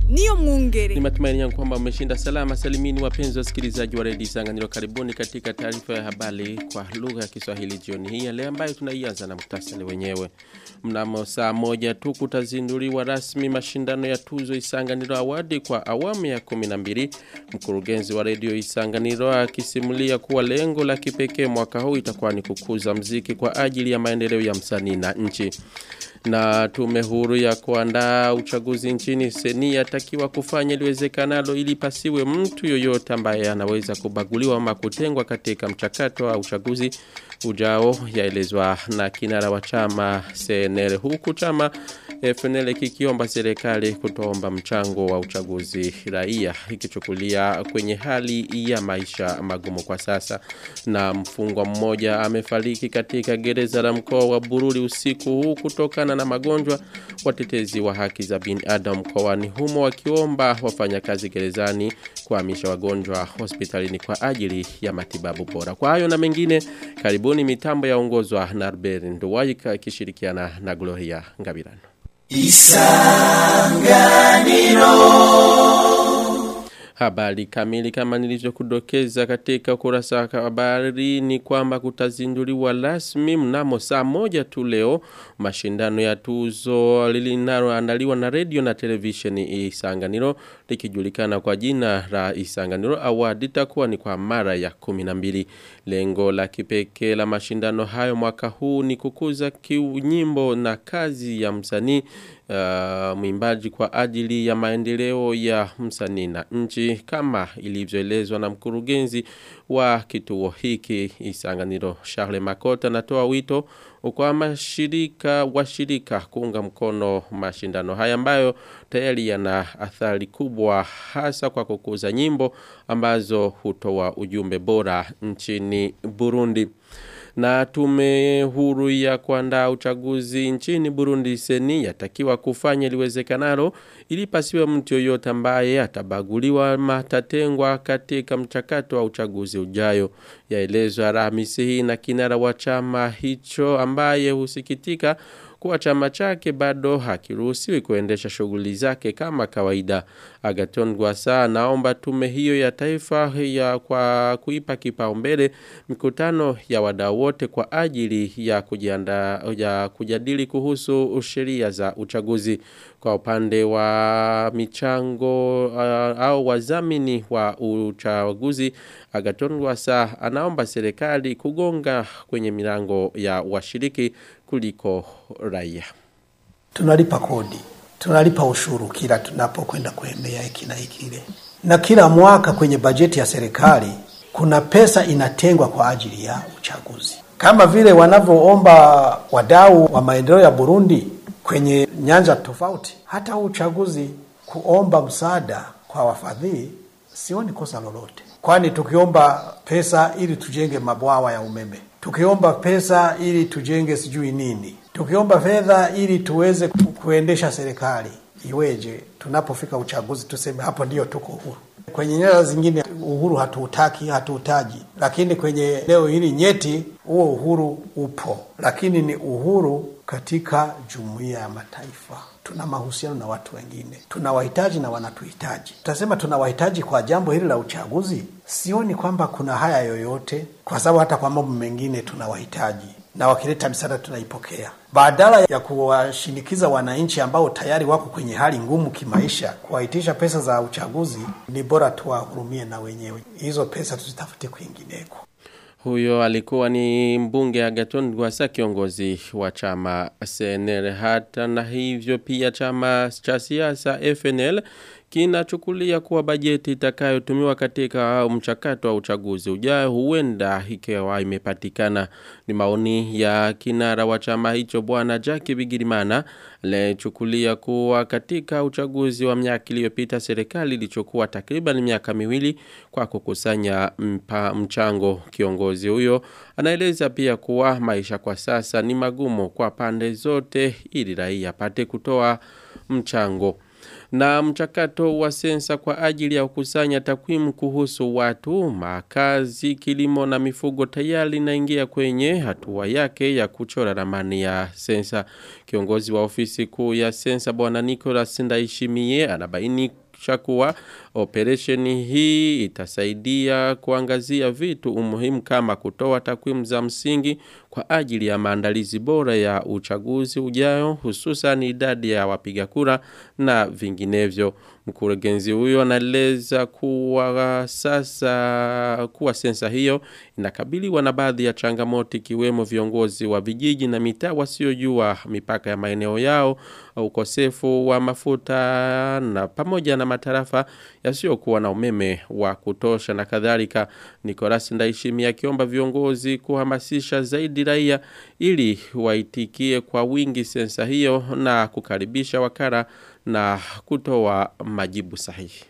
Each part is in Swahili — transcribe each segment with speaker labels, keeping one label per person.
Speaker 1: niyo mwungere.
Speaker 2: Ni matumaini yangu kwamba umeshinda salama salimini wapenzi wasikilizaji wa redio Isanganiro karibuni katika taarifa ya habari kwa lugha ya Kiswahili jioni hii ya leo ambayo tunaianza na muhtasari wenyewe. Mnamo saa moja tu kutazinduliwa rasmi mashindano ya tuzo Isanganiro Award kwa awamu ya 12. Mkurugenzi wa redio Isanganiro akisimulia kuwa lengo la kipekee mwaka huu itakuwa ni kukuza mziki kwa ajili ya maendeleo ya msanii na nchi na tume huru ya kuandaa uchaguzi nchini seni yatakiwa kufanya liwezekanalo ili pasiwe mtu yoyote ambaye anaweza kubaguliwa ama kutengwa katika mchakato wa uchaguzi ujao yaelezwa na kinara wa chama CNL huku chama FNL kikiomba serikali kutoomba mchango wa uchaguzi raia ikichukulia kwenye hali ya maisha magumu kwa sasa na mfungwa mmoja amefariki katika gereza la mkoa wa Bururi usiku huu kutokana na magonjwa watetezi wa haki za binadamu mkoani humo wakiomba wafanyakazi gerezani kuhamisha wagonjwa hospitalini kwa ajili ya matibabu bora. Kwa hayo na mengine karibuni mitambo yaongozwa na Albert Nduwaika ikishirikiana na Gloria Ngabirano. Isanganiro Habari kamili kama nilivyokudokeza katika ukurasa wa habari ni kwamba kutazinduliwa rasmi mnamo saa moja tu leo mashindano ya tuzo linaloandaliwa na radio na televisheni Isanganiro likijulikana kwa jina la Isanganiro Award itakuwa ni kwa mara ya 12 lengo la kipekee la mashindano hayo mwaka huu ni kukuza kiunyimbo na kazi ya msanii uh, mwimbaji kwa ajili ya maendeleo ya msanii na nchi kama ilivyoelezwa na mkurugenzi wa kituo hiki Isanganiro Charles Makota anatoa wito kwa mashirika washirika kuunga mkono mashindano haya ambayo tayari yana athari kubwa hasa kwa kukuza nyimbo ambazo hutoa ujumbe bora nchini Burundi na tume huru ya kuandaa uchaguzi nchini Burundi seni yatakiwa kufanya liwezekanalo ili pasiwe mtu yoyote ambaye atabaguliwa matatengwa katika mchakato wa uchaguzi ujayo yaelezwa Alhamisi hii na kinara wa chama hicho ambaye husikitika kuwa chama chake bado hakiruhusiwi kuendesha shughuli zake kama kawaida. Agaton Gwasa naomba tume hiyo ya taifa ya kwa kuipa kipaumbele mikutano ya wadau wote kwa ajili ya kujiandaa ya kujadili kuhusu sheria za uchaguzi kwa upande wa michango uh, au wazamini wa uchaguzi Agaton Gwasa anaomba serikali kugonga kwenye milango ya washiriki kuliko raia.
Speaker 3: Tunalipa kodi, tunalipa ushuru kila tunapokwenda kuemea hiki na kile, na kila mwaka kwenye bajeti ya serikali kuna pesa inatengwa kwa ajili ya uchaguzi, kama vile wanavyoomba wadau wa maendeleo ya Burundi kwenye nyanja tofauti. Hata uchaguzi kuomba msaada kwa wafadhili, sioni kosa lolote, kwani tukiomba pesa ili tujenge mabwawa ya umeme tukiomba pesa ili tujenge sijui nini, tukiomba fedha ili tuweze kuendesha serikali, iweje tunapofika uchaguzi tuseme hapo ndio tuko huru? Kwenye nyanja zingine uhuru hatuutaki, hatuutaji, lakini kwenye leo hili nyeti, huo uhuru upo, lakini ni uhuru katika jumuiya ya mataifa tuna mahusiano na watu wengine, tunawahitaji na wanatuhitaji. Tutasema tunawahitaji kwa jambo hili la uchaguzi, sioni kwamba kuna haya yoyote, kwa sababu hata kwa mambo mengine tunawahitaji na wakileta misaada tunaipokea, badala ya kuwashinikiza wananchi ambao tayari wako kwenye hali ngumu kimaisha, kuwaitisha pesa za uchaguzi. Ni bora tuwahurumie na wenyewe, hizo pesa tuzitafute kwingineko.
Speaker 2: Huyo alikuwa ni mbunge Agaton Gwasa kiongozi wa chama CNL hata na hivyo pia chama cha siasa FNL kinachukulia kuwa bajeti itakayotumiwa katika mchakato wa uchaguzi ujao huenda ikiwa imepatikana ni maoni ya kinara wa chama hicho bwana Jackie Bigirimana alichukulia kuwa katika uchaguzi wa miaka iliyopita serikali ilichukua takriban miaka miwili kwa kukusanya mpa, mchango kiongozi huyo anaeleza pia kuwa maisha kwa sasa ni magumu kwa pande zote ili raia apate kutoa mchango Na mchakato wa sensa kwa ajili ya kukusanya takwimu kuhusu watu, makazi, kilimo na mifugo tayari inaingia kwenye hatua yake ya kuchora ramani ya sensa. Kiongozi wa ofisi kuu ya sensa bwana Nicholas Ndaishimie anabaini kuwa operation hii itasaidia kuangazia vitu umuhimu kama kutoa takwimu za msingi kwa ajili ya maandalizi bora ya uchaguzi ujao hususan idadi ya wapiga kura na vinginevyo. Mkurugenzi huyo anaeleza kuwa sasa kuwa sensa hiyo inakabiliwa na baadhi ya changamoto ikiwemo viongozi wa vijiji na mitaa wasiojua mipaka ya maeneo yao, ukosefu wa mafuta na pamoja na matarafa yasiyokuwa na umeme wa kutosha na kadhalika. Nicolas Ndaishimi akiomba viongozi kuhamasisha zaidi raia ili waitikie kwa wingi sensa hiyo na kukaribisha wakara na kutoa majibu sahihi.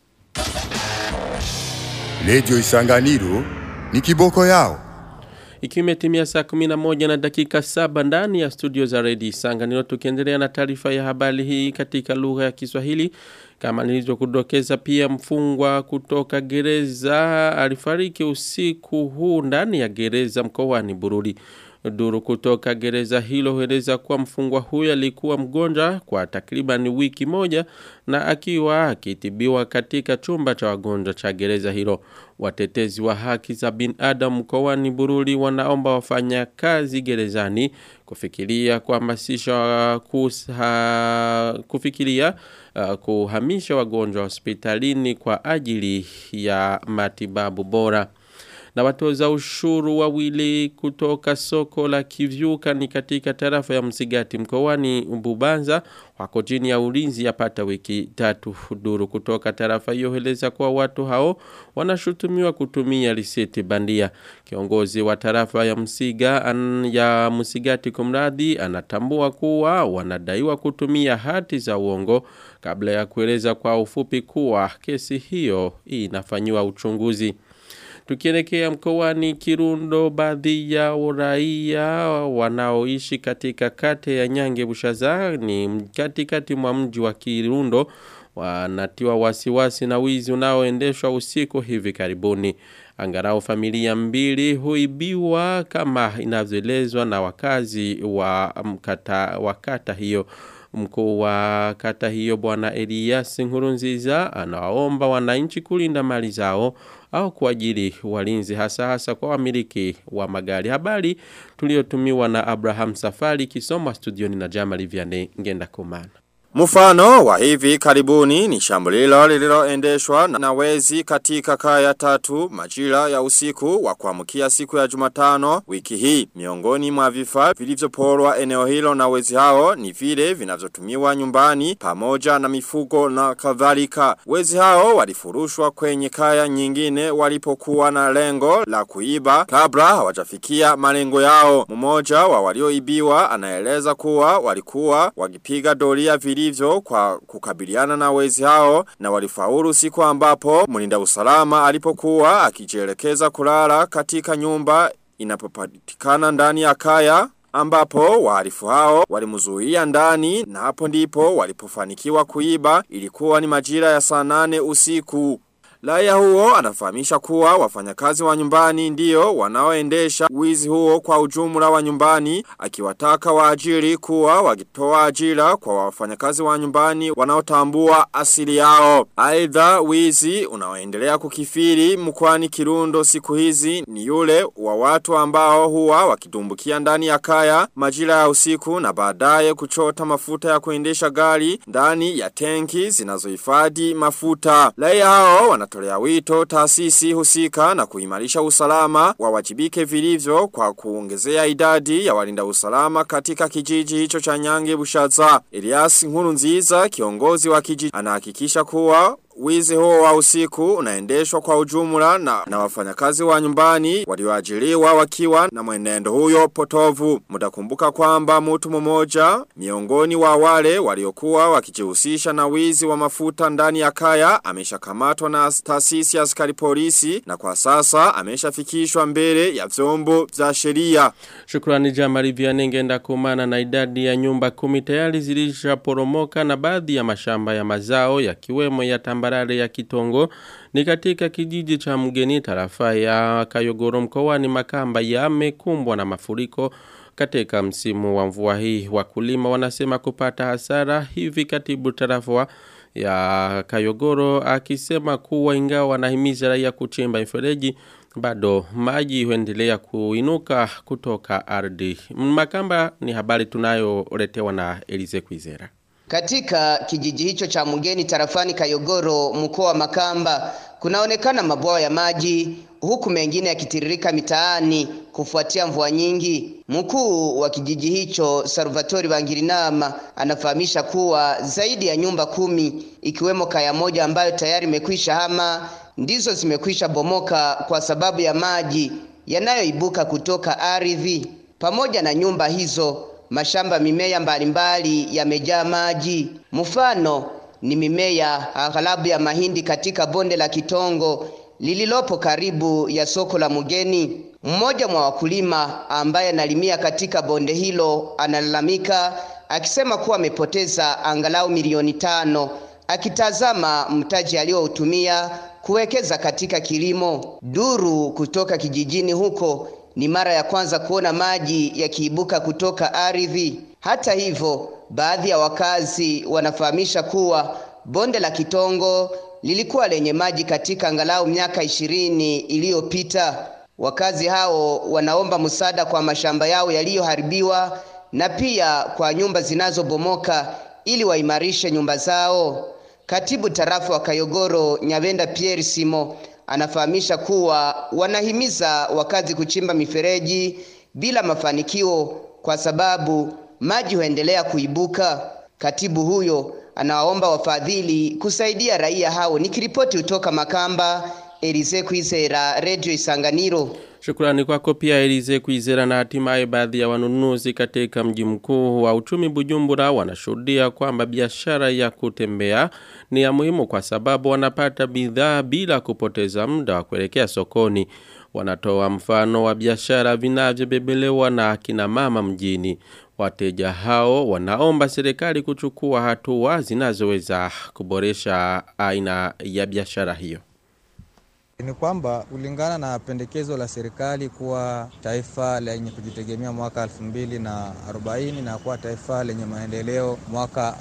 Speaker 1: Radio Isanganiro ni kiboko yao.
Speaker 2: Ikiwa imetimia saa 11 na dakika saba ndani ya studio za Radio Isanganiro tukiendelea na taarifa ya habari hii katika lugha ya Kiswahili kama nilivyokudokeza pia mfungwa kutoka gereza alifariki usiku huu ndani ya gereza mkoani Bururi. Duru kutoka gereza hilo hueleza kuwa mfungwa huyo alikuwa mgonjwa kwa takriban wiki moja na akiwa akitibiwa katika chumba cha wagonjwa cha gereza hilo. Watetezi wa haki za binadamu mkoani Bururi wanaomba wafanya kazi gerezani kufikiria kuhamasisha kusa, kufikiria uh, kuhamisha wagonjwa hospitalini kwa ajili ya matibabu bora na watoza ushuru wawili kutoka soko la Kivyuka ni katika tarafa ya Msigati mkoani Mbubanza wako chini ya ulinzi yapata wiki tatu duru kutoka tarafa hiyo heleza kwa watu hao wanashutumiwa kutumia risiti bandia kiongozi wa tarafa ya Msiga an, ya Msigati kumradi anatambua kuwa wanadaiwa kutumia hati za uongo kabla ya kueleza kwa ufupi kuwa kesi hiyo inafanywa uchunguzi Tukielekea mkoani Kirundo baadhi ya raia wanaoishi katika kate ya Nyange Bushaza ni katikati mwa mji wa Kirundo wanatiwa wasiwasi na wizi unaoendeshwa usiku hivi karibuni. Angarau familia mbili huibiwa kama inavyoelezwa na wakazi wa mkata wakata hiyo mkuu wa kata hiyo bwana Elias Nkurunziza anawaomba wananchi kulinda mali zao au kuajiri walinzi hasa hasa kwa wamiliki wa magari. Habari tuliotumiwa na Abraham Safari kisoma studioni na Jamali Vianney ngenda kumana.
Speaker 4: Mfano wa hivi karibuni ni shambulilo lililoendeshwa na wezi katika kaya tatu majira ya usiku wa kuamkia siku ya Jumatano wiki hii. Miongoni mwa vifaa vilivyoporwa eneo hilo na wezi hao ni vile vinavyotumiwa nyumbani pamoja na mifugo na kadhalika. Wezi hao walifurushwa kwenye kaya nyingine walipokuwa na lengo la kuiba kabla hawajafikia malengo yao. Mmoja wa walioibiwa anaeleza kuwa walikuwa wakipiga doria vili vilivyo kwa kukabiliana na wezi hao na walifaulu siku ambapo mlinda usalama alipokuwa akijielekeza kulala katika nyumba inapopatikana ndani ya kaya ambapo wahalifu hao walimzuia ndani na hapo ndipo walipofanikiwa kuiba ilikuwa ni majira ya saa nane usiku. Laia huo anafahamisha kuwa wafanyakazi wa nyumbani ndio wanaoendesha wizi huo kwa ujumla wa nyumbani akiwataka waajiri kuwa wakitoa ajira kwa wafanyakazi wa nyumbani wanaotambua asili yao. Aidha wizi unaoendelea kukifiri mkwani Kirundo siku hizi ni yule wa watu ambao huwa wakidumbukia ndani ya kaya majira ya usiku na baadaye kuchota mafuta ya kuendesha gari ndani ya tenki zinazohifadhi mafuta. Laia hao wana wanatolea wito taasisi husika na kuimarisha usalama wawajibike vilivyo kwa kuongezea idadi ya walinda usalama katika kijiji hicho cha Nyange Bushaza. Elias Nkurunziza kiongozi wa kijiji anahakikisha kuwa wizi huo wa usiku unaendeshwa kwa ujumla na, na wafanyakazi wa nyumbani walioajiriwa wakiwa na mwenendo huyo potovu. Mtakumbuka kwamba mtu mmoja miongoni wa wale waliokuwa wakijihusisha na wizi wa mafuta ndani ya kaya ameshakamatwa na taasisi ya askari polisi na kwa sasa ameshafikishwa mbele ya vyombo vya sheria.
Speaker 2: Shukrani Jamari Vianengenda kumana na idadi ya nyumba kumi tayari zilishaporomoka na baadhi ya mashamba ya mazao yakiwemo ya tambarare ya Kitongo ni katika kijiji cha mgeni tarafa ya Kayogoro mkoani Makamba yamekumbwa na mafuriko katika msimu wa mvua hii wakulima wanasema kupata hasara hivi katibu tarafa ya Kayogoro akisema kuwa ingawa wanahimiza raia kuchimba mifereji bado maji huendelea kuinuka kutoka ardhi. Makamba ni habari tunayoletewa na Elize Kwizera.
Speaker 5: Katika kijiji hicho cha Mugeni tarafani Kayogoro mkoa wa Makamba kunaonekana mabwawa ya maji huku mengine yakitiririka mitaani kufuatia mvua nyingi. Mkuu wa kijiji hicho Salvatori Bangirinama anafahamisha kuwa zaidi ya nyumba kumi ikiwemo kaya moja ambayo tayari imekwisha hama ndizo zimekwisha bomoka kwa sababu ya maji yanayoibuka kutoka ardhi. Pamoja na nyumba hizo, mashamba mimea mbalimbali yamejaa maji. Mfano ni mimea aghalabu ya mahindi katika bonde la Kitongo lililopo karibu ya soko la Mugeni. Mmoja mwa wakulima ambaye analimia katika bonde hilo analalamika akisema kuwa amepoteza angalau milioni tano akitazama mtaji aliyoutumia kuwekeza katika kilimo. Duru kutoka kijijini huko ni mara ya kwanza kuona maji yakiibuka kutoka ardhi. Hata hivyo, baadhi ya wakazi wanafahamisha kuwa bonde la Kitongo lilikuwa lenye maji katika angalau miaka ishirini iliyopita. Wakazi hao wanaomba msaada kwa mashamba yao yaliyoharibiwa na pia kwa nyumba zinazobomoka ili waimarishe nyumba zao. Katibu tarafa wa Kayogoro Nyabenda Pierre Simo anafahamisha kuwa wanahimiza wakazi kuchimba mifereji bila mafanikio kwa sababu maji huendelea kuibuka. Katibu huyo anawaomba wafadhili kusaidia raia hao. Nikiripoti kutoka Makamba, Elize Kwizera, Radio Isanganiro.
Speaker 2: Shukrani kwako pia Elize Kwizera na hatimaye baadhi ya wanunuzi katika mji mkuu wa uchumi Bujumbura wanashuhudia kwamba biashara ya kutembea ni ya muhimu kwa sababu wanapata bidhaa bila kupoteza muda wa kuelekea sokoni. Wanatoa mfano wa biashara vinavyobebelewa na akina mama mjini. Wateja hao wanaomba serikali kuchukua hatua zinazoweza kuboresha aina ya biashara hiyo.
Speaker 6: Ni kwamba kulingana na pendekezo la serikali kuwa taifa lenye kujitegemea mwaka 2040 na kuwa taifa lenye maendeleo mwaka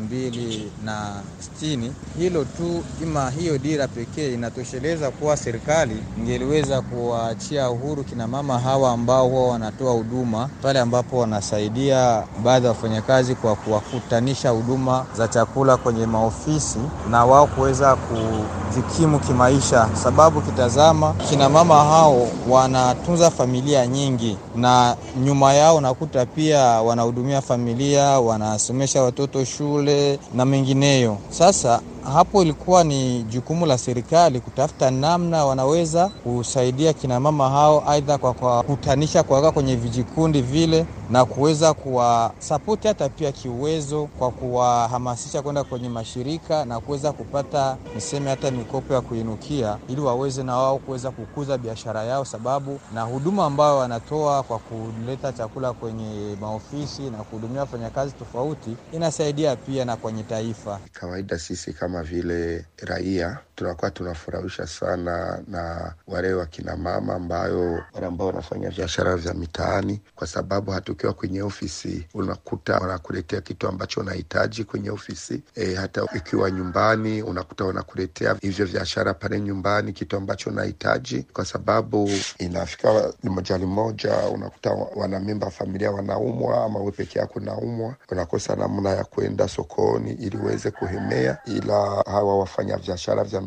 Speaker 6: 2060, hilo tu ima hiyo dira pekee inatosheleza kuwa serikali ingeliweza kuwaachia uhuru kina mama hawa ambao huwa wanatoa huduma pale ambapo wanasaidia baadhi ya wafanyakazi kwa kuwakutanisha huduma za chakula kwenye maofisi na wao kuweza kujikimu kimaisha sababu sababu kitazama kina mama hao wanatunza familia nyingi na nyuma yao nakuta pia wanahudumia familia, wanasomesha watoto shule na mengineyo. Sasa hapo ilikuwa ni jukumu la serikali kutafuta namna wanaweza kusaidia kina mama hao, aidha kwa kuwakutanisha kuwaweka kwenye vijikundi vile na kuweza kuwasapoti hata pia kiuwezo kwa kuwahamasisha kwenda kwenye mashirika na kuweza kupata niseme hata mikopo ya kuinukia ili waweze na wao kuweza kukuza biashara yao, sababu na huduma ambayo wanatoa kwa kuleta chakula kwenye maofisi na kuhudumia wafanyakazi tofauti inasaidia pia na kwenye taifa.
Speaker 7: Kawaida sisi kama vile raia tunakuwa tunafurahisha sana na wale wakina mama ambayo wale ambao wanafanya biashara vya mitaani, kwa sababu hatukiwa kwenye ofisi unakuta wanakuletea kitu ambacho unahitaji kwenye ofisi e, hata ikiwa nyumbani unakuta wanakuletea hivyo biashara pale nyumbani, kitu ambacho unahitaji, kwa sababu inafika moja limoja unakuta wanamemba familia wanaumwa, ama wewe peke yako unaumwa, unakosa namna ya kwenda sokoni ili uweze kuhemea, ila hawa wafanya biashara vya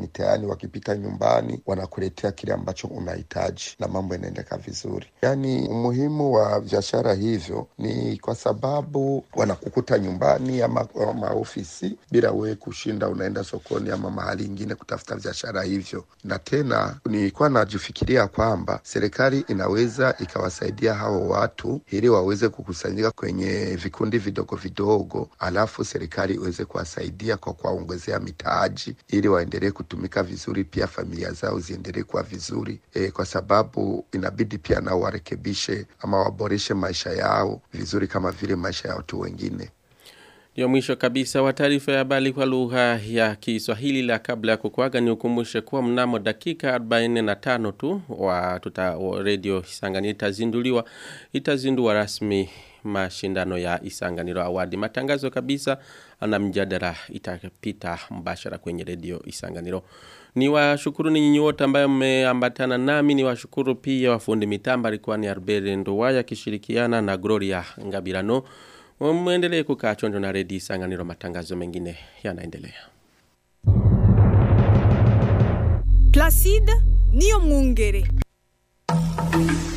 Speaker 7: mitaani, wakipita nyumbani wanakuletea kile ambacho unahitaji na mambo yanaendeka vizuri. Yaani umuhimu wa biashara hivyo ni kwa sababu wanakukuta nyumbani ama, ama ofisi bila wewe kushinda unaenda sokoni ama mahali ingine kutafuta biashara hivyo. Na tena nilikuwa najifikiria kwamba serikali inaweza ikawasaidia hao watu ili waweze kukusanyika kwenye vikundi vidogo vidogo, alafu serikali iweze kuwasaidia kwa kuwaongezea mitaji ili waendelee kutumika vizuri, pia familia zao ziendelee kuwa vizuri e, kwa sababu inabidi pia nao warekebishe ama waboreshe maisha yao vizuri kama vile maisha ya watu wengine.
Speaker 2: Ndio mwisho kabisa wa taarifa ya habari kwa lugha ya Kiswahili la kabla ya kukuaga ni ukumbushe kuwa mnamo dakika 45 tu wa tuta wa radio Isangani itazinduliwa itazindua rasmi mashindano ya Isanganiro Awadi. Matangazo kabisa na mjadala itapita mbashara kwenye radio Isanganiro. Ni washukuru ni nyinyi wote ambayo mmeambatana nami ni washukuru pia wafundi mitamba alikuwa ni Arbere Ndowaya kishirikiana na Gloria Ngabirano. Muendelee kukaa chonjo na redio Isanganiro matangazo mengine yanaendelea.
Speaker 8: Placide Niyo Mwungere.